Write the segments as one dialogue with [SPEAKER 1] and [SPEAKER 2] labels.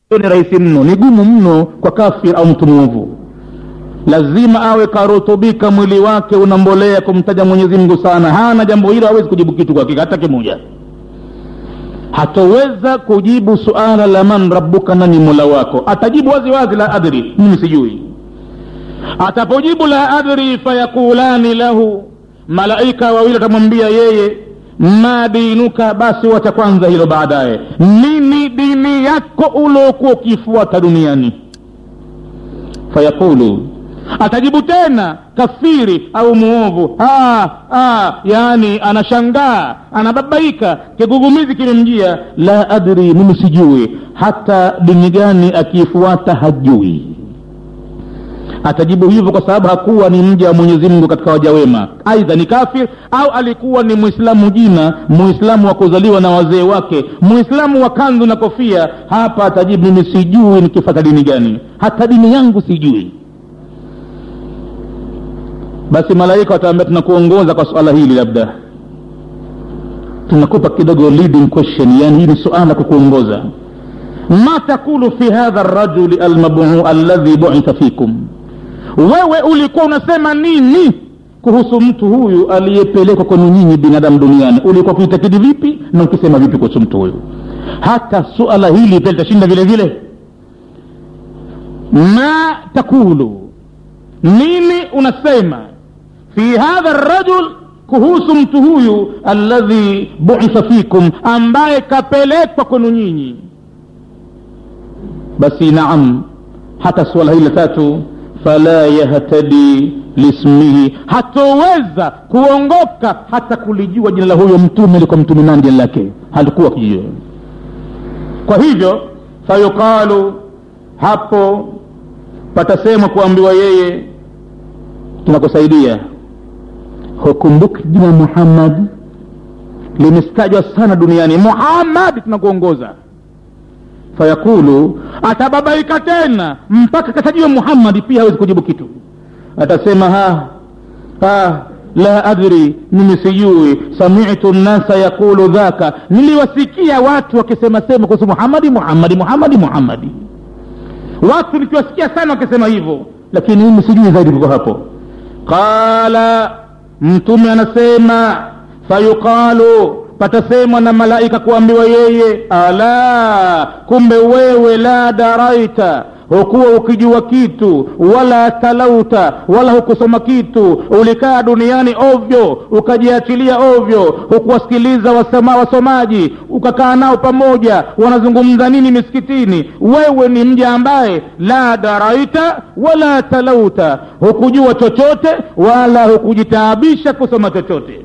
[SPEAKER 1] ni rahisi mno ni gumu mno kwa kafir au mtu mwovu lazima awe karutubika mwili wake unambolea kumtaja mwenyezi mungu sana hana jambo hilo hawezi kujibu kitu kwa hakika hata kimoja hatoweza kujibu suala la man rabbuka nani mola wako atajibu wazi wazi la adri mimi sijui atapojibu la adri fayakulani lahu malaika wawili watamwambia yeye ma dinuka basi wacha kwanza hilo baadaye nini dini yako uliokuwa ukifuata duniani fayaqulu atajibu tena kafiri au muovu ah, ah, yaani anashangaa anababaika kigugumizi kimemjia la adri mimi sijui hata dini gani akiifuata hajui atajibu hivyo kwa sababu hakuwa ni mja wa mwenyezi mungu katika waja wema aidha ni kafir au alikuwa ni mwislamu jina mwislamu wa kuzaliwa na wazee wake mwislamu wa kanzu na kofia hapa atajibu mimi sijui nikifata dini gani hata dini yangu sijui basi malaika wataambia tunakuongoza kwa suala hili labda tunakupa kidogo leading question yani hii ni suala kukuongoza ma takulu fi hadha rajuli almabu alladhi buitha fikum wewe ulikuwa unasema nini kuhusu mtu huyu aliyepelekwa kwenu nyinyi binadamu duniani ulikuwa kuitakidi vipi na ukisema vipi kuhusu mtu huyu hata suala hili pia litashinda vile vile ma takulu nini unasema fi hadha rajul kuhusu mtu huyu alladhi buitha fikum ambaye kapelekwa kwenu nyinyi basi naam hata suala hili la tatu fala yahtadi lismihi hatoweza kuongoka hata kulijua jina la huyo mtume liko mtume nani jina lake halikuwa kijua kwa hivyo fayuqalu hapo patasemwa kuambiwa yeye tunakusaidia hukumbuki jina muhammad limestajwa sana duniani muhammad tunakuongoza fayaqulu atababaika tena mpaka katajiwa muhammadi pia hawezi kujibu kitu atasema ha ha la adri mimi sijui samitu nnasa yaqulu dhaka niliwasikia watu wakisema sema kuhusu muhammadi muhammadi muhammadi muhammadi watu nikiwasikia sana wakisema hivyo lakini mimi sijui zaidi kuko hapo qala mtume anasema fayuqalu patasemwa na malaika kuambiwa yeye ala kumbe wewe la daraita hukuwa ukijua kitu wala talauta wala hukusoma kitu ulikaa duniani ovyo ukajiachilia ovyo hukuwasikiliza wasoma, wasomaji ukakaa nao pamoja wanazungumza nini misikitini wewe ni mja ambaye la daraita wala talauta hukujua chochote wala hukujitaabisha kusoma chochote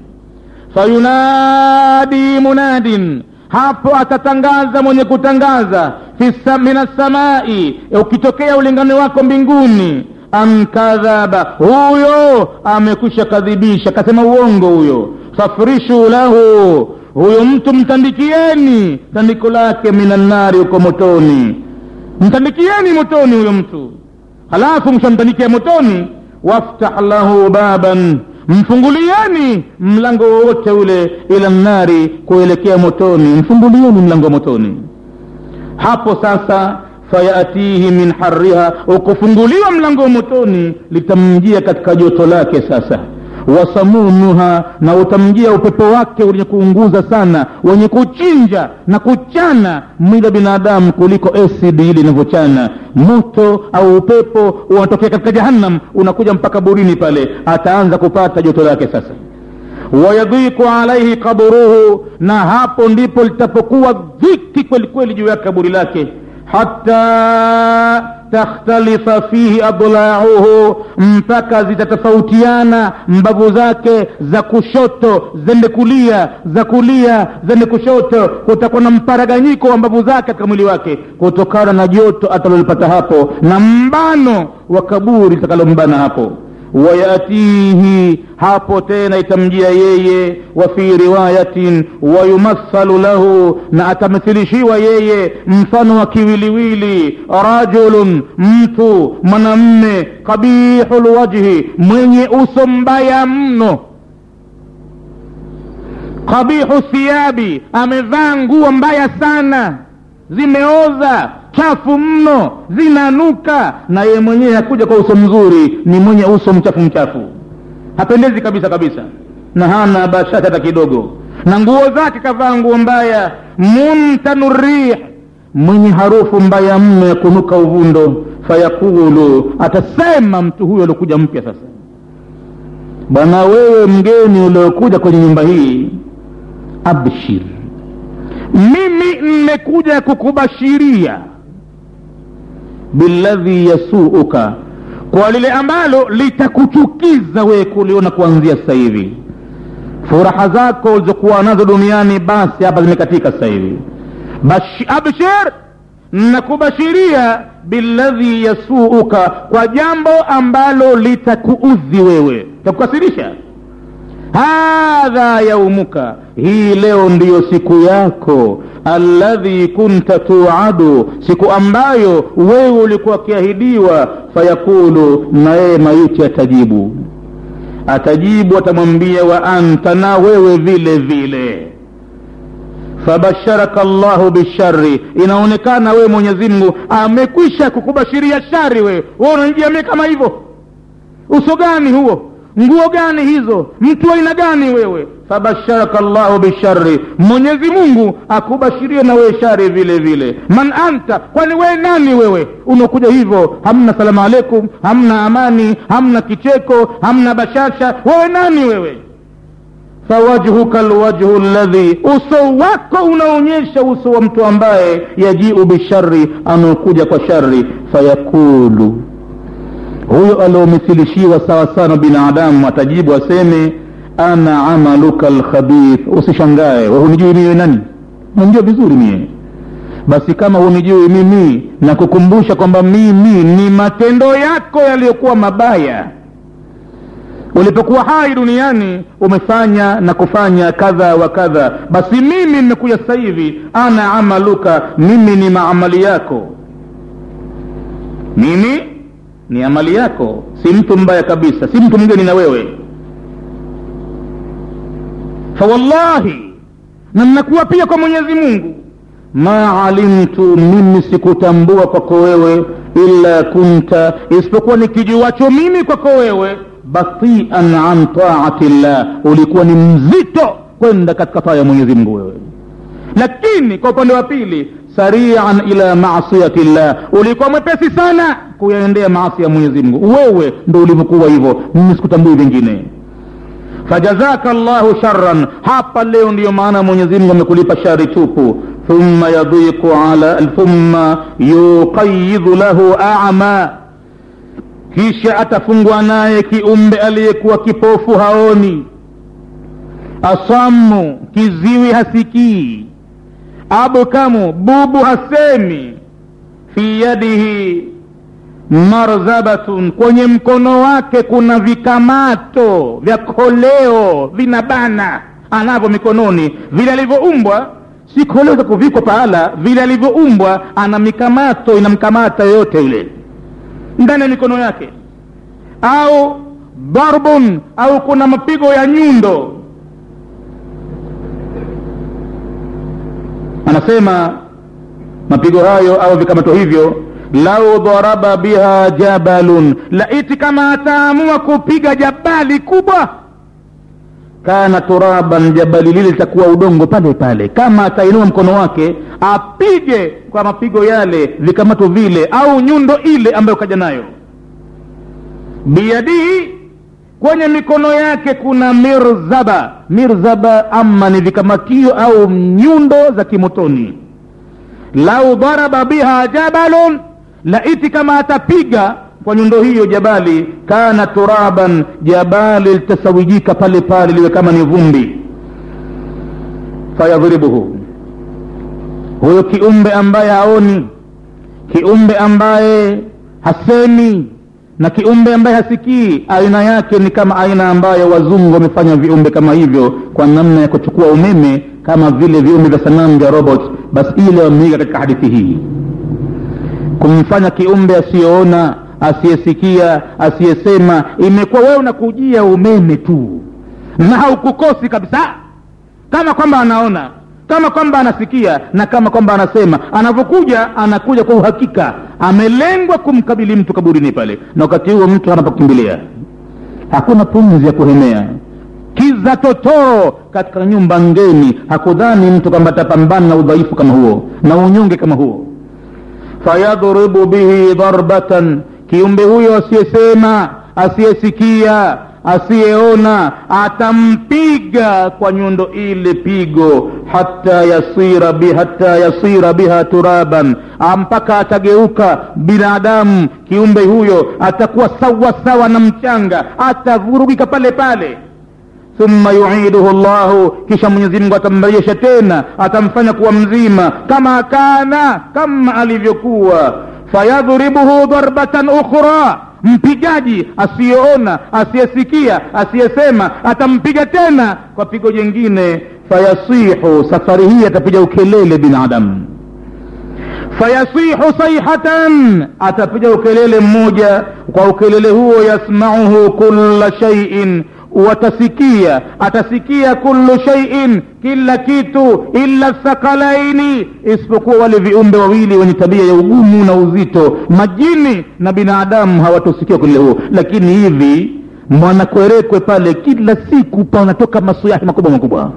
[SPEAKER 1] fayunadi munadin hapo atatangaza mwenye kutangaza min assamai ukitokea ulingani wako mbinguni amkadhaba huyo amekwisha kadhibisha kasema uongo huyo fafrishu lahu huyo mtu mtandikieni tandiko lake minannari huko motoni mtandikieni motoni huyo mtu halafu mshamtandikia motoni waftah lahu baban mfungulieni mlango wowote ule ila nnari kuelekea motoni mfungulieni mlango wa motoni hapo sasa fayatihi min hariha ukufunguliwa mlango wa motoni litamjia katika joto lake sasa wasamumuha na utamjia upepo wake wenye kuunguza sana wenye kuchinja na kuchana mwili wa binadamu kuliko esidi ile inavyochana moto au upepo unatokea katika jahannam unakuja mpaka burini pale ataanza kupata joto lake sasa wayadhiku alaihi kaburuhu na hapo ndipo litapokuwa dhiki kweli kweli juu ya kaburi lake hata takhtalifa fihi adlauhu mpaka zitatofautiana mbavu zake za kushoto zende kulia za kulia zende kushoto kutakuwa na mparaganyiko wa mbavu zake katika mwili wake kutokana na joto atalolipata hapo na mbano wa kaburi litakalombana hapo wayatihi hapo tena itamjia yeye wa fi riwayatin wayumathalu lahu na atamthilishiwa yeye mfano wa kiwiliwili rajulun mtu mwanamme qabihu lwajhi mwenye uso mbaya mno qabihu thiyabi amevaa nguo mbaya sana zimeoza chafu mno zinanuka na yeye mwenyewe hakuja kwa uso mzuri ni mwenye uso mchafu mchafu hapendezi kabisa kabisa na hana bashati hata kidogo na nguo zake kavaa nguo mbaya muntanu rih mwenye harufu mbaya mno ya kunuka uvundo fayaqulu atasema mtu huyo aliokuja mpya sasa bwana wewe mgeni uliokuja kwenye nyumba hii abshir mimi mmekuja kukubashiria billadhi yasuuka kwa lile ambalo litakuchukiza wewe kuliona kuanzia sasa hivi furaha zako ulizokuwa nazo duniani basi hapa zimekatika sasa hivi abshir nakubashiria billadhi yasuuka kwa jambo ambalo litakuudhi wewe takukasirisha hadha yaumuka hii leo ndiyo siku yako alladhi kunta tuadu siku ambayo wewe ulikuwa akiahidiwa fayaqulu na yeye maiti atajibu atajibu atamwambia wa anta na wewe vile vile fabasharaka llahu bishari inaonekana wewe mwenyezi mungu amekwisha kukubashiria shari wewe we unajiamia kama hivyo uso gani huo nguo gani hizo mtu aina gani wewe fabasharaka llahu bishari mwenyezi mungu akubashirie na wewe shari vile vile man anta kwani wewe nani wewe unakuja hivyo hamna salamu alaikum hamna amani hamna kicheko hamna bashasha wewe nani wewe fawajhuka lwajhu ladhi uso wako unaonyesha uso wa mtu ambaye yajiu bishari anaokuja kwa shari fayaqulu huyo aliomithilishiwa sawa sana binadamu atajibu aseme ana amaluka lkhabith usishangae we hunijui mie nani unajua vizuri mie basi kama hunijui mimi na kukumbusha kwamba mimi ni matendo yako yaliyokuwa mabaya ulipokuwa hai duniani umefanya na kufanya kadha wa kadha basi mimi nimekuja sasa hivi ana amaluka mimi ni maamali yako mimi ni amali yako si mtu mbaya kabisa si mtu mgeni na wewe fawallahi na nnakuwa pia kwa mwenyezi mungu ma alimtu mimi sikutambua kwako wewe illa kunta isipokuwa nikijuwacho mimi kwako wewe batian an taati llah ulikuwa ni mzito kwenda katika taa ya mwenyezi mungu wewe lakini kwa upande wa pili sarian ila masiyati llah ulikuwa mwepesi sana kuyaendea maasi ya mwenyezi mungu wewe ndo ulivyokuwa hivyo mimi sikutambui vingine fajazaka llahu sharan hapa leo ndiyo maana mwenyezi mungu amekulipa shari tupu thumma yadhiqu ala thumma yuqayidhu lahu ama kisha atafungwa naye kiumbe aliyekuwa kipofu haoni asamu kiziwi hasikii abkamu bubu hasemi fi yadihi marzabatun kwenye mkono wake kuna vikamato vya koleo vinabana anavyo mikononi vile alivyoumbwa si koleo za kuvikwa pahala vile alivyoumbwa ana mikamato inamkamata yoyote yule ndani ya mikono yake au darbun au kuna mapigo ya nyundo anasema mapigo hayo au vikamato hivyo lau dharaba biha jabalun laiti kama ataamua kupiga jabali kubwa kana turaban jabali lile litakuwa udongo pale pale kama atainua mkono wake apige kwa mapigo yale vikamato vile au nyundo ile ambayo kaja nayo biyadihi kwenye mikono yake kuna mirzaba mirzaba ama ni vikamatio au nyundo za kimotoni lau dharaba biha jabalun laiti kama atapiga kwa nyundo hiyo jabali kana turaban jabali litasawijika pale pale liwe kama ni vumbi fayadhribuhu huyo kiumbe ambaye haoni kiumbe ambaye hasemi na kiumbe ambaye hasikii aina yake ni kama aina ambayo wazungu wamefanya viumbe kama hivyo kwa namna ya kuchukua umeme kama vile viumbe vya sanamu vya robot basi ile wameiga katika hadithi hii kumfanya kiumbe asiyoona asiyesikia asiyesema imekuwa wewe unakujia umeme tu na haukukosi kabisa kama kwamba anaona kama kwamba anasikia na kama kwamba anasema anavyokuja anakuja kwa uhakika amelengwa kumkabili mtu kaburini pale na wakati huo mtu anapokimbilia hakuna pumzi ya kuhemea kiza totoro katika nyumba ngeni hakudhani mtu kwamba atapambana na udhaifu kama huo na unyonge kama huo fayadhribu bihi dharbatan kiumbe huyo asiyesema asiyesikia asiyeona atampiga kwa nyundo ile pigo hata yasira bi, hata yasira biha turaban mpaka atageuka binadamu kiumbe huyo atakuwa sawa sawa na mchanga atavurugika pale pale thumma yuiduhu llahu kisha mwenyezi mungu atamrejesha tena atamfanya kuwa mzima kama kana kama alivyokuwa fayadhribuhu darbatan ukhra mpigaji asiyeona asiyesikia asiyesema atampiga tena kwa pigo jengine fayasihu safari hii atapiga ukelele binadamu fayasihu sayhatan atapiga ukelele mmoja kwa ukelele huo yasmauhu kulla shaiin watasikia atasikia kullu shaiin kila kitu illa thakalaini isipokuwa wale viumbe wawili wenye tabia ya ugumu na uzito majini na binadamu hawatosikia ukelele huo lakini hivi mwanakwerekwe pale kila siku panatoka masuyahi makubwa makubwa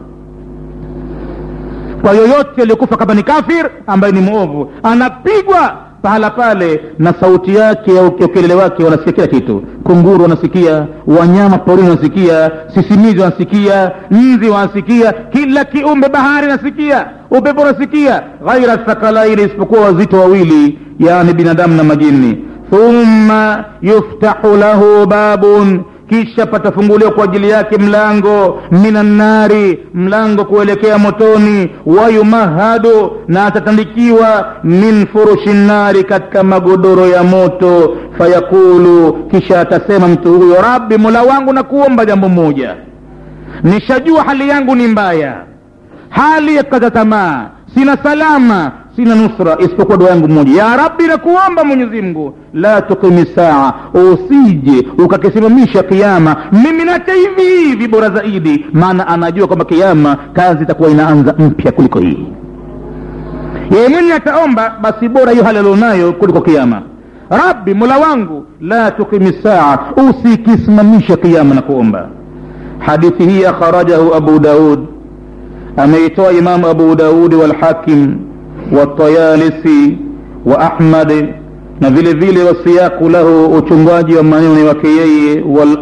[SPEAKER 1] kwa yoyote aliyokufa kama ni kafir ambaye ni mwovu anapigwa pahala pale na sauti yake au ukelele wake wanasikia kila kitu kunguru wanasikia wanyama porini wanasikia sisimizi wanasikia nzi wanasikia kila kiumbe bahari wanasikia upepo unasikia ghaira thakalaini isipokuwa wazito wawili yani binadamu na majini thumma yuftahu lahu babun kisha patafunguliwa kwa ajili yake mlango minannari mlango kuelekea motoni wayumahadu na atatandikiwa min furushi nnari katika magodoro ya moto fayakulu kisha atasema mtu huyo rabbi mola wangu na kuomba jambo moja nishajua hali yangu ni mbaya hali ya kukata tamaa sina salama sina nusra isipokuwa dua yangu moja ya rabbi nakuomba mwenyezi mungu la tuqimi saa usije ukakisimamisha kiama mimi nacha hivi hivi bora zaidi maana anajua kwamba kiama kazi itakuwa inaanza mpya kuliko hii yeye mwenye ataomba basi bora hiyo hali alionayo kuliko kiama rabbi mola wangu la tuqimi saa usikisimamisha kiama na kuomba hadithi hii akharajahu abu daud ameitoa imamu abu daudi walhakim والطيالسي وأحمد na vile vile wasiyaku lahu uchungaji wa maneno wake yeye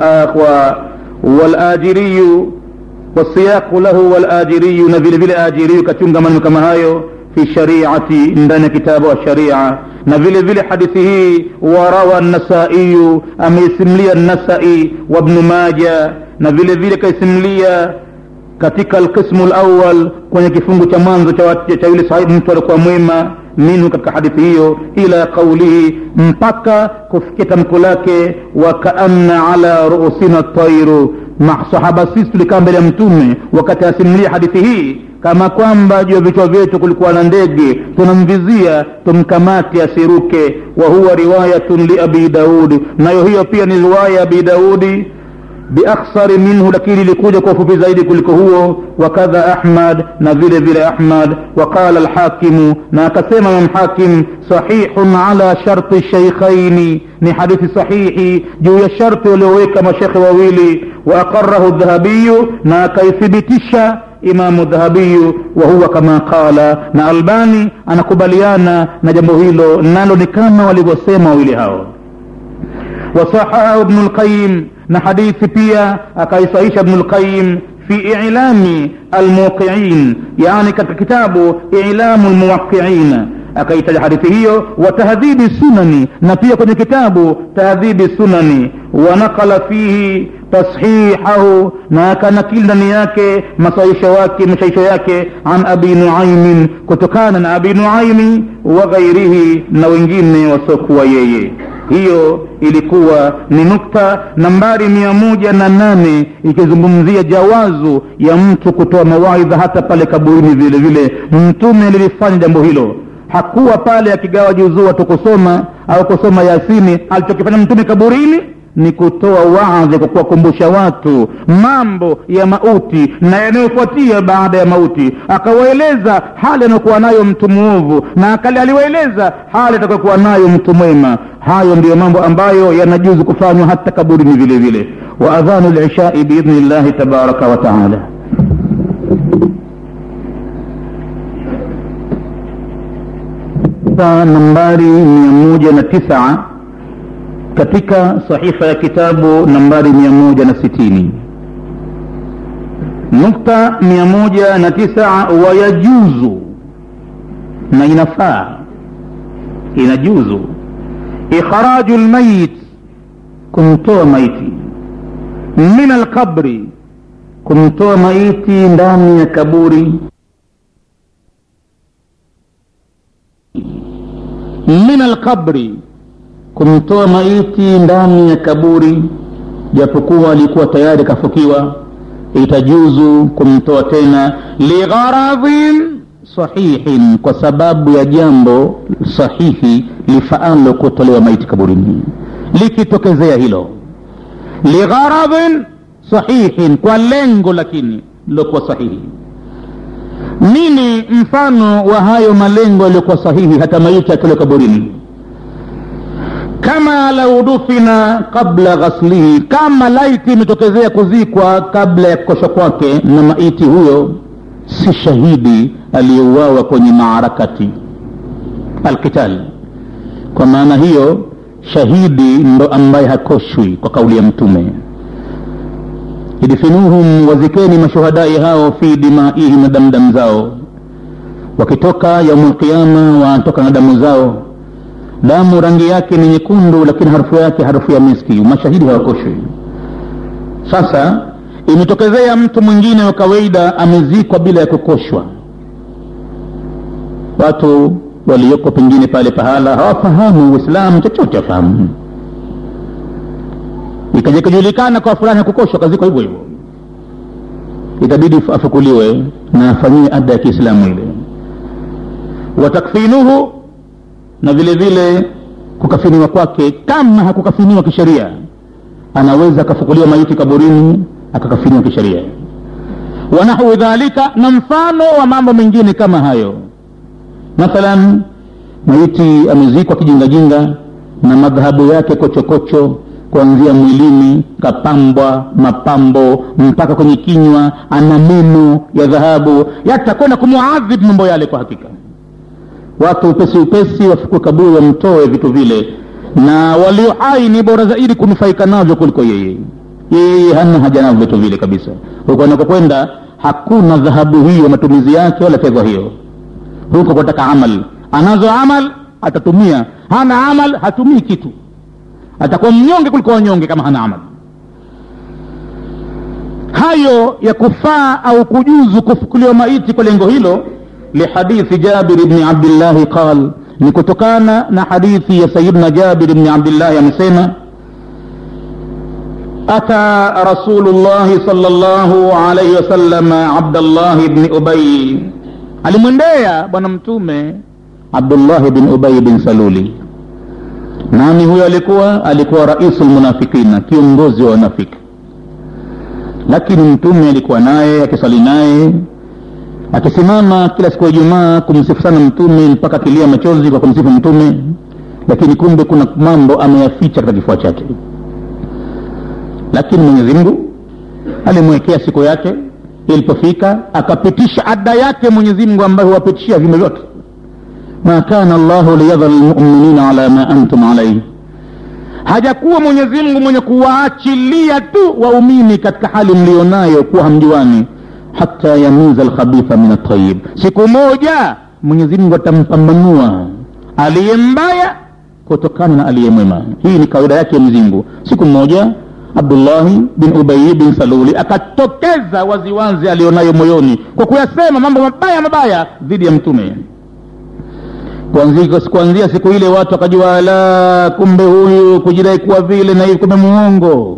[SPEAKER 1] walajiriyu wasiyaku lahu walajiriyu na vile vile ajiriyu kachunga maneno kama hayo fi shariati ndani ya kitabu wa sharia na vile vile hadithi hii warawa nasaiyu ameisimlia nasai wabnu maja na vile vile kaisimlia katika alqismu lawal kwenye kifungu cha mwanzo cha yule sahibu mtu alikuwa mwema minhu katika hadithi hiyo ila qaulihi mpaka kufikia tamko lake wakaanna ala ruusina tairu masahaba sisi tulikaa mbele ya mtume wakati asimulia hadithi hii kama kwamba juu ya vichwa vyetu kulikuwa na ndege tunamvizia tumkamate asiruke wa huwa riwayatun liabi daudi nayo hiyo pia ni riwaya ya abi daudi biakhsari minhu lakini ilikuja kwa ufupi zaidi kuliko huo wakadha ahmad na vile vile ahmad waqala alhakimu na akasema imam hakim sahihun ala sharti shaykhaini ni hadithi sahihi juu ya sharti walioweka mashekhe wawili waaqarahu dhahabiyu na akaithibitisha imamu dhahabiyu wa huwa kama qala na albani anakubaliana na jambo hilo nalo ni kama walivyosema wawili hao wasahahahu ibnu lqayim na hadithi pia akaisahisha ibnu lqayim fi ilami almuqiin yani katika kitabu ilamu lmuwaqiina akaitaja hadithi hiyo wa tahdhibi sunani na pia kwenye kitabu tahdhibi sunani wanakala fihi tashihahu na akanakili ndani yake masaisho wake mashaisho yake an abi nuaimin kutokana na abi nuaimi wa ghairihi na wengine wasiokuwa yeye hiyo ilikuwa ni nukta nambari mia moja na nane ikizungumzia jawazu ya mtu kutoa mawaidha hata pale kaburini vile vile mtume lilifanya jambo hilo hakuwa pale akigawa juzuu watu kusoma au kusoma yasini alichokifanya mtume kaburini ni kutoa waadhi kwa kuwakumbusha watu mambo ya mauti na yanayofuatia baada ya mauti akawaeleza hali anayokuwa nayo mtu mwovu na akali aliwaeleza hali atakayokuwa nayo mtu mwema hayo ndiyo mambo ambayo yanajuzu kufanywa hata kaburini vile vile wa adhanu lishai biidhni llahi tabaraka wa taala nambari mia moja na tisa katika sahifa ya kitabu nambari mia moja na sitini nukta mia moja na tisa wayajuzu na inafaa inajuzu ikhraju lmayit kumtoa maiti min alqabri kumtoa maiti ndani ya kaburi min alqabri kumtoa maiti ndani ya kaburi japokuwa alikuwa tayari kafukiwa itajuzu kumtoa tena ligharadhin sahihin kwa sababu ya jambo sahihi lifaalo kutolewa maiti kaburini likitokezea hilo ligharadhin sahihin kwa lengo lakini lilokuwa sahihi nini mfano wa hayo malengo yaliyokuwa sahihi hata maiti atolewe kaburini kama lau dufina qabla ghaslihi kama laiti imetokezea kuzikwa kabla ya kukoshwa kwake na maiti huyo si shahidi aliyeuawa kwenye maarakati alqital kwa maana hiyo shahidi ndo ambaye hakoshwi kwa kauli ya mtume idfinuhum wazikeni mashuhadai hao fi dimaihim na damdamu zao wakitoka yaumu lqiama wanatoka na damu zao damu rangi yake ni nyekundu lakini harufu yake harufu ya miski mashahidi hawakoshwi sasa imetokezea mtu mwingine wa kawaida amezikwa bila ya kukoshwa watu walioko pengine pale pahala hawafahamu uislamu chochote afahamu ikaja ikajulikana kwa fulani hakukoshwa kazikwa hivyo hivyo itabidi afukuliwe na afanyiwe ada ya kiislamu ile watakfinuhu na vile vile kukafiniwa kwake kama hakukafiniwa kisheria anaweza akafukuliwa maiti kaburini akakafiniwa kisheria wanahwi dhalika na mfano wa mambo mengine kama hayo mathalan maiti amezikwa kijingajinga na madhahabu yake kochokocho kuanzia mwilini kapambwa mapambo mpaka kwenye kinywa ana meno ya dhahabu yatakwenda kumuadhibu mambo yale kwa hakika watu upesi upesi wafukue kaburi wamtoe vitu vile na walio hai ni bora zaidi kunufaika navyo kuliko yeye yeye hana haja navyo vitu vile kabisa huko anakokwenda hakuna dhahabu hiyo matumizi yake wala fedha hiyo huko kwataka amal anazo amal atatumia hana amal hatumii kitu atakuwa mnyonge kuliko wanyonge kama hana amal hayo ya kufaa au kujuzu kufukuliwa maiti kwa lengo hilo lihadithi jabir bni abdillahi qal ni kutokana na hadithi ya sayidna jabir bni abdillahi amesema ata rasulu llahi sal llahu alaihi wasallam abdallahi bni ubai alimwendea bwana mtume abdullahi bin ubai bin saluli nani huyo alikuwa alikuwa raisu lmunafikina kiongozi wa wanafiki lakini mtume alikuwa naye akisali naye akisimama kila siku ya ijumaa kumsifu sana mtume mpaka akilia machozi kwa kumsifu mtume lakini kumbe kuna mambo ameyaficha katika kifua chake lakini mwenyezi mungu alimwekea siku yake ilipofika akapitisha ada yake mwenyezi mungu ambaye huwapitishia viumbe vyote ma kana llahu liyadhara lmuminina ala ma antum alaihi hajakuwa mwenyezi mungu mwenye kuwaachilia tu waumini katika hali mlionayo kuwa hamjuani hata yamiza lkhabitha min altayib siku moja mwenyezi mungu atampambanua aliye mbaya kutokana na aliye mwema hii ni kawaida yake ya mwenyezi siku moja abdullahi bin ubayi bin saluli akatokeza waziwazi alionayo moyoni kwa kuyasema mambo mabaya mabaya dhidi ya mtume kuanzia, kuanzia siku ile watu wakajua la kumbe huyu kujidai kuwa vile na hivi kumbe muongo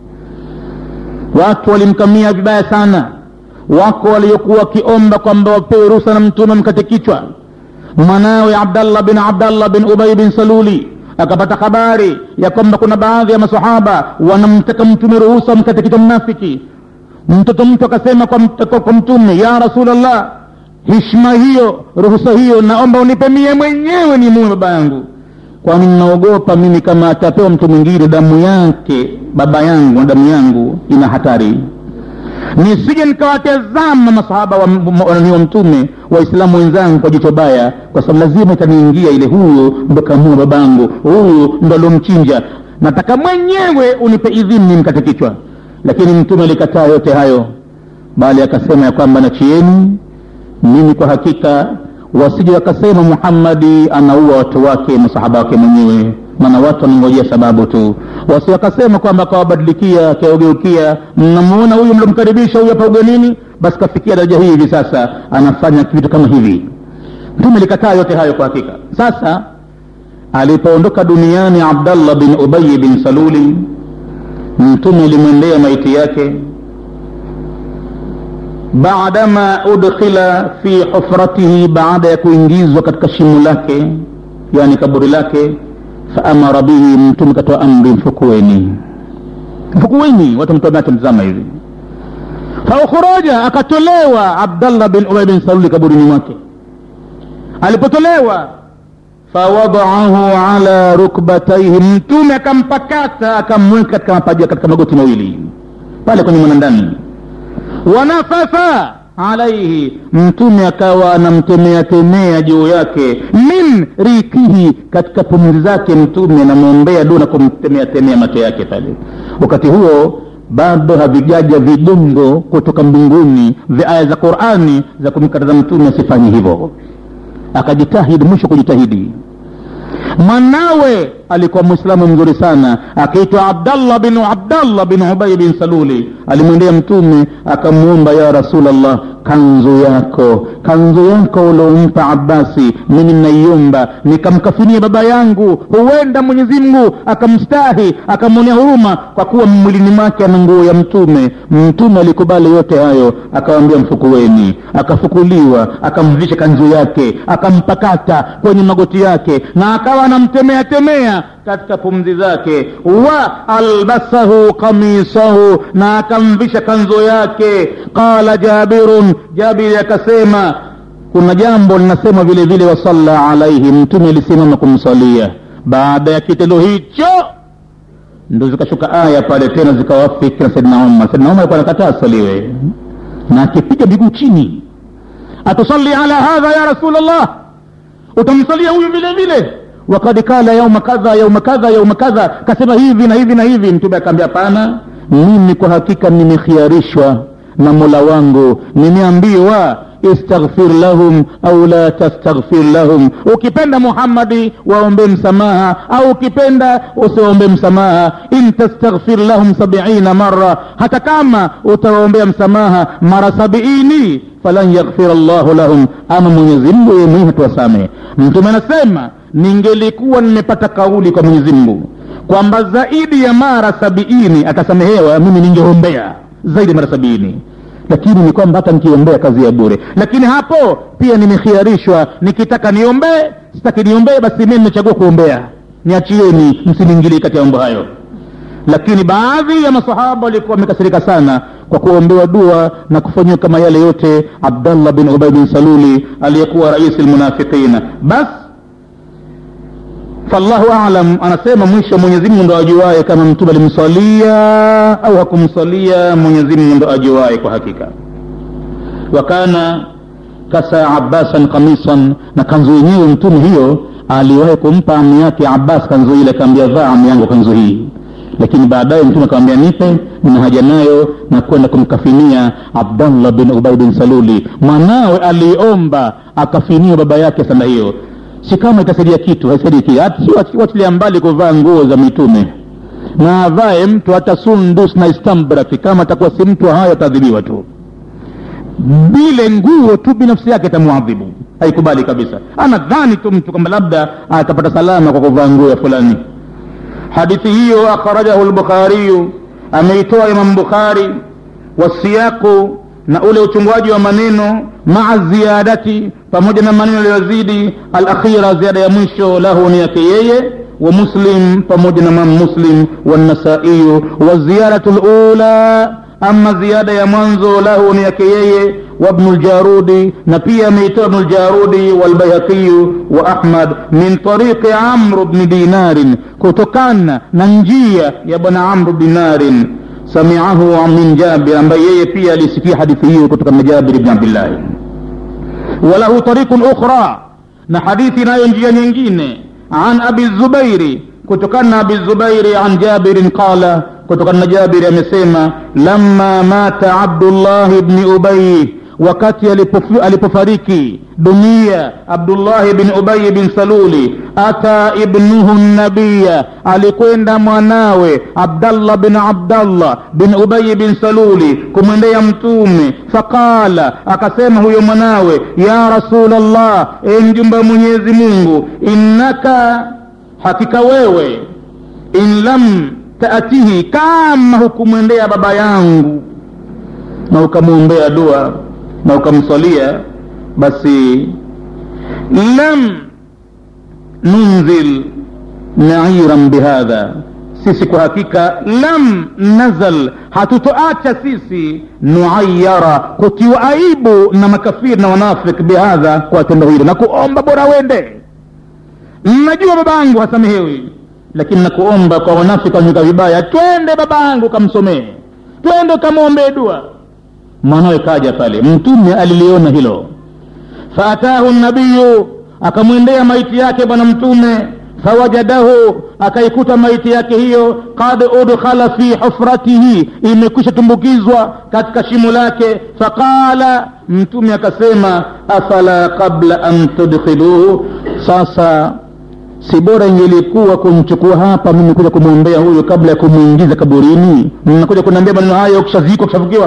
[SPEAKER 1] watu walimkamia vibaya sana wako waliokuwa wakiomba kwamba wapewe ruhusa na mtume mkate kichwa mwanawe abdallah bin abdallah bin ubay bin saluli akapata habari ya kwamba kuna baadhi ya masahaba wanamtaka mtume ruhusa mkate kichwa mnafiki mtoto mtu akasema kwa, mt- kwa, kwa mtume ya rasulllah hishma hiyo ruhusa hiyo naomba unipe mie mwenyewe ni mume baba yangu kwani ninaogopa mimi kama atapewa mtu mwingine damu yake baba yangu na damu yangu ina hatari nisije nikawatazama masahaba wa, wa, wa, wa mtume waislamu wenzangu kwa jicho baya kwa sababu lazima itaniingia ile huyo ndo kamua babangu huyu ndo aliomchinja nataka mwenyewe unipe idhini nimkate kichwa lakini mtume alikataa yote hayo bali akasema ya kwamba nachieni mimi kwa hakika wasije wakasema muhammadi anaua watu wake masahaba wake mwenyewe maana watu wanangojea sababu tu wasi wakasema kwamba akawabadilikia akaogeukia mnamuona huyu mlomkaribisha huyu hapa ugenini basi kafikia daraja hii hivi sasa anafanya vitu kama hivi mtume likataa yote hayo kwa hakika sasa alipoondoka duniani abdallah bin ubayi bin saluli mtume alimwendea maiti yake baadama udkhila fi hufratihi baada ya kuingizwa katika shimo lake yani kaburi lake faamara bihi mtume katoa amri mfukueni mfukueni watu mtume atamtazama hivi faukhuraja akatolewa abdallah bin ubay bin saluli kaburini mwake alipotolewa fawadaahu ala rukbataihi mtume akampakata akamweka katika mapaja katika magoti mawili pale kwenye mwanandani wanafatha alaihi mtume akawa anamtemea temea juu yake min rikihi katika pumzi zake mtume anamwombea dua na kumtemea temea macho yake pale wakati huo bado havijaja vidungo kutoka mbinguni vya aya za qurani za kumkataza mtume asifanye hivyo akajitahidi mwisho kujitahidi mwanawe alikuwa mwislamu mzuri sana akiitwa abdallah bin abdallah bin ubai bin saluli alimwendea mtume akamwomba ya rasulllah kanzu yako kanzu yako uliompa abasi mimi naiomba nikamkafinia baba yangu huenda mwenyezi mungu akamstahi akamwonea huruma kwa kuwa mwilini mwake ana nguo ya mtume mtume alikubali yote hayo akawambia mfukuweni akafukuliwa akamvisha kanzu yake akampakata kwenye magoti yake na akawa anamtemea temea katika pumzi zake wa albasahu kamisahu na akamvisha kanzo yake qala jabirun jabiri akasema kuna jambo linasema vile vile wasalla alaihi mtume alisimama kumsalia baada ya kitendo hicho ndo zikashuka aya pale tena zikawafiki na saidna umar saidna umar alikuwa anakataa asaliwe na akipiga miguu chini atusali ala hadha ya rasul llah utamsalia huyu vile vile wakad kala yauma kadha yauma kadha yauma kadha kasema hivi na hivi na hivi mtume akaambia hapana mimi kwa hakika nimekhiarishwa na mola wangu nimeambiwa istaghfir lahum au la tastaghfir lahum ukipenda muhammadi waombe msamaha au ukipenda usiwaombe msamaha in tastaghfir lahum sabiina mara hata kama utawaombea msamaha mara sabiini falan yaghfira llahu lahum ama mwenyezi mungu yeye mwenyewe hatuwasamehe mtume anasema ningelikuwa nimepata kauli kwa mwenyezi mungu kwamba zaidi ya mara sabiini atasamehewa mimi ningeombea zaidi ya mara sabiini lakini ni kwamba hata nikiombea kazi ya bure lakini hapo pia nimekhiarishwa nikitaka niombee sitaki niombee basi mimi nimechagua kuombea niachieni msiniingilie kati ya mambo hayo lakini baadhi ya masahaba walikuwa wamekasirika sana kwa kuombewa dua na kufanyiwa kama yale yote abdallah bin ubay bin saluli aliyekuwa raisi lmunafiqina basi fallahu alam anasema mwisho mwenyezimungu ndo ajuaye kama mtume alimswalia au hakumswalia mwenyezimungu ndo ajuaye kwa hakika wakana kasa abbasan kamisan na kanzu yenyewe mtume hiyo aliwahi kumpa ami yake abbas kanzu ile akaambia vaa ami yangu kanzu hii lakini baadaye mtume akamwambia nipe nina haja nayo na kwenda kumkafinia abdallah bin ubay bin saluli mwanawe aliomba akafiniwa baba yake sana hiyo si kama itasaidia kitu haisaidii kitu watilia mbali kuvaa nguo za mitume na avae mtu hata sundus na istambraki kama atakuwa si mtu hayo ataadhibiwa tu bile nguo tu binafsi yake atamwadhibu haikubali kabisa anadhani tu mtu kwamba labda atapata salama kwa kuvaa nguo ya fulani hadithi hiyo akhrajahu lbukhariyu ameitoa imam bukhari wasiyaku na ule uchungwaji wa maneno maa ziyadati pamoja na maneno yaliyozidi alakhira ziada ya mwisho lahu ni yake yeye wa muslim pamoja na mam muslim wanasaiyu wa ziyaratu lula ama ziada ya mwanzo lahu ni yake yeye وابن الجارودي نبي ميت ابن الجارودي والبيهقي وأحمد من طريق عمرو بن دينار كتكان ننجية يا بن عمرو بن دينار سمعه من جابر ambaye pia alisikia hadithi hiyo kutoka na Jabir ibn Abdullah وله طريق أخرى na hadithi nayo njia nyingine an abi zubairi kutokana na abi zubairi an jabirin qala kutokana na jabiri amesema lamma mata abdullahi bni ubayi wakati alipofu, alipofariki dunia abdullahi bin ubayi bin saluli ata ibnuhu nabiya alikwenda mwanawe abdallah bin abdallah bin ubayi bin saluli kumwendea mtume faqala akasema huyo mwanawe ya rasulllah e mjumba wa mwenyezi mungu innaka hakika wewe in lam taatihi kama hukumwendea baba yangu na ukamwombea dua na ukamswalia basi lam nunzil nairan bihadha sisi kwa hakika lam nazal hatutoacha sisi nuayara kutiwa aibu na makafiri na wanafik bihadha kwa tendo hilo na kuomba bora wende najua babangu hasamehewi lakini nakuomba kwa wanafiki wanyuka vibaya twende babangu kamsomee twende ukamwombee dua mwanawe kaja pale mtume aliliona hilo faatahu nabiyu akamwendea maiti yake bwana mtume fawajadahu akaikuta maiti yake hiyo kad udkhala fi hufratihi imekwisha tumbukizwa katika shimo lake faqala mtume akasema afala qabla an tudkhiluhu sasa si bora ingelikuwa kumchukua hapa mimi kuja kumwombea huyo kabla ya kumwingiza kaburini mnakuja kuniambia maneno hayo ukishazikwa ukishafukiwa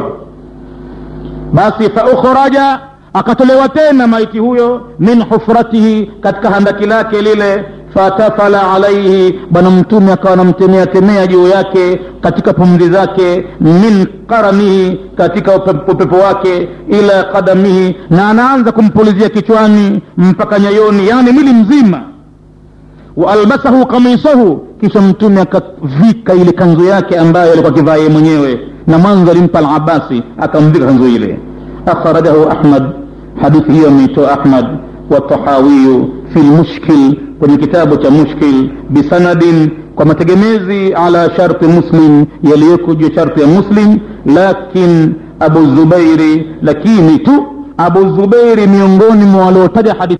[SPEAKER 1] basi faukhraja akatolewa tena maiti huyo min hufratihi katika handaki lake lile fatafala alaihi bwana mtume akawa anamtemea temea juu yake katika pumzi zake min qaranihi katika upepo wake ila qadamihi na anaanza kumpulizia kichwani mpaka nyayoni yani mwili mzima waalbasahu kamisahu kisha mtume akavika ile kanzu yake ambayo alikuwa akivaa yeye mwenyewe na mwanzo alimpa alabasi akamvika kanzu ile akhrajahu ahmad hadithi hiyo ameitoa ahmad watahawiyu fi lmushkil kwenye kitabu cha mushkil bisanadin kwa mategemezi ala sharti muslim yaliyoko juu sharti ya muslim lakin abu zubairi lakini tu abu zubairi miongoni mwa waliotaja hadithi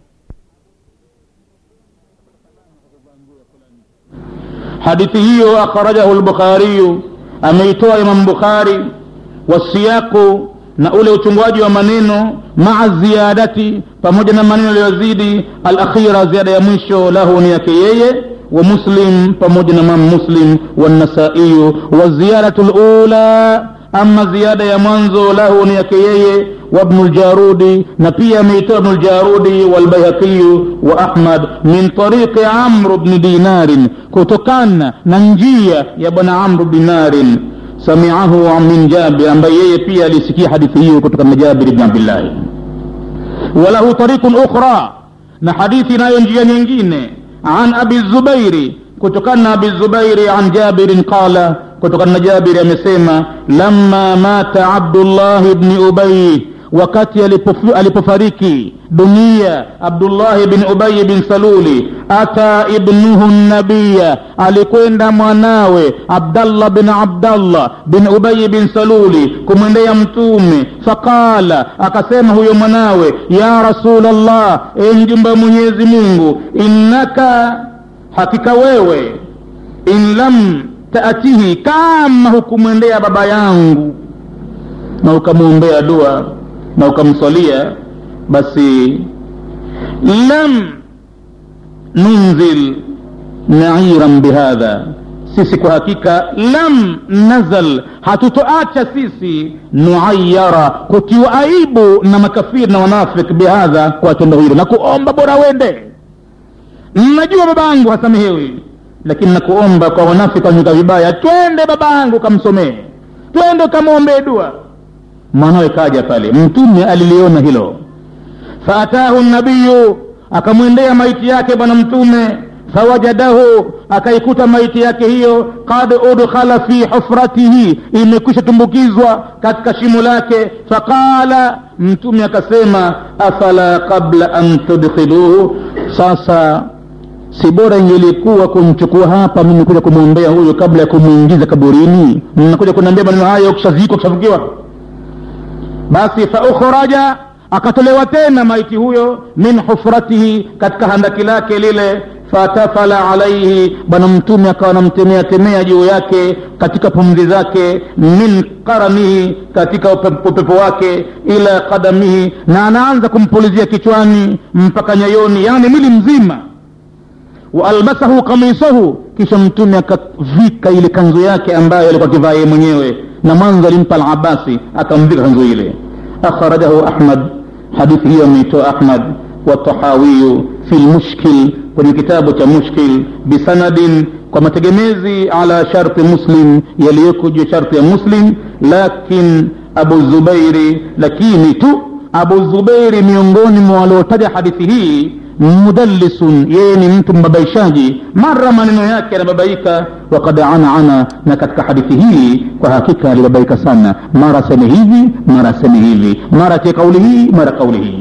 [SPEAKER 1] hadithi hiyo akhrajahu lbukhariyu ameitoa imam bukhari wasiyaqu na ule uchungwaji wa maneno maa ziyadati pamoja na maneno yaliyozidi alakhira ziada ya mwisho lahu ni yake yeye wa muslim pamoja na mam muslim wanasaiyu wa ziyadatu lula ama ziada ya mwanzo lahu ni yake yeye وابن الجارودي نبي ميت ابن الجارودي والبيهقي وأحمد من طريق عمرو بن دينار كتكان ننجية يا بن عمرو بن دينار سمعه من جابر ambaye pia alisikia hadithi hiyo kutoka na Jabir ibn Abdullah وله طريق أخرى na hadithi nayo njia nyingine an abi zubairi kutokana na abi zubairi an jabirin qala kutokana na jabiri amesema lamma mata abdullahi bni ubayi wakati alipofu, alipofariki dunia abdullahi bin ubayi bin saluli ata ibnuhu nabiya alikwenda mwanawe abdallah bin abdallah bin ubayi bin saluli kumwendea mtume faqala akasema huyo mwanawe ya rasulllah e mjumba wa mwenyezi mungu innaka hakika wewe in lam taatihi kama hukumwendea baba yangu na ukamwombea dua na ukamswalia basi lam nunzil nairan bihadha sisi kwa hakika lam nazal hatutoacha sisi nuayara kutiwa aibu na makafiri na wanafik bihadha kwa tendo hilo na kuomba bora wende najua babangu hasamehewi lakini nakuomba kwa wanafiki wanyuka vibaya twende babangu kamsomee twende ukamwombee dua mwanawe kaja pale mtume aliliona hilo faatahu nabiyu akamwendea maiti yake bwana mtume fawajadahu akaikuta maiti yake hiyo kad udkhala fi hufratihi imekwisha tumbukizwa katika shimo lake faqala mtume akasema afala qabla an tudkhiluhu sasa si bora ingelikuwa kumchukua hapa mimi kuja kumwombea huyu kabla ya kumwingiza kaburini mnakuja kuniambia maneno hayo kishazikwa kishafukiwa basi faukhraja akatolewa tena maiti huyo min hufratihi katika handaki lake lile fatafala alaihi bwana mtume akawa namtemea temea juu yake katika pumzi zake min qaranihi katika upe- upepo wake ila qadamihi na anaanza kumpulizia kichwani mpaka nyayoni yani mwili mzima waalbasahu kamisahu kisha mtume akavika ile kanzu yake ambayo alikuwa akivaa yeye mwenyewe na mwanzo alimpa alabasi akamvika kanzu ile akhrajahu ahmad hadithi hiyo ameitoa ahmad watahawiyu fi lmushkil kwenye kitabu cha mushkil bisanadin kwa mategemezi ala sharti muslim yaliyoko juu ya sharti ya muslim lakin abu zubairi lakini tu abu zubairi miongoni mwa waliotaja hadithi hii mudallisun yeye ni mtu mbabaishaji mara maneno yake yanababaika wakad anaana na katika hadithi hii kwa hakika alibabaika sana mara aseme hivi mara aseme hivi mara tie kauli hii mara kauli hii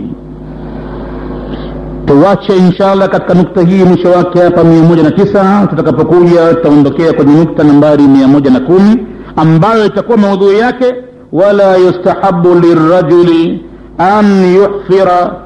[SPEAKER 1] tuwache inshallah katika nukta hii mwisho wake hapa mia moja na tisa tutakapokuja tutaondokea kwenye nukta nambari mia moja na kumi ambayo itakuwa maudhui yake wala yustahabu lirajuli an yuhfira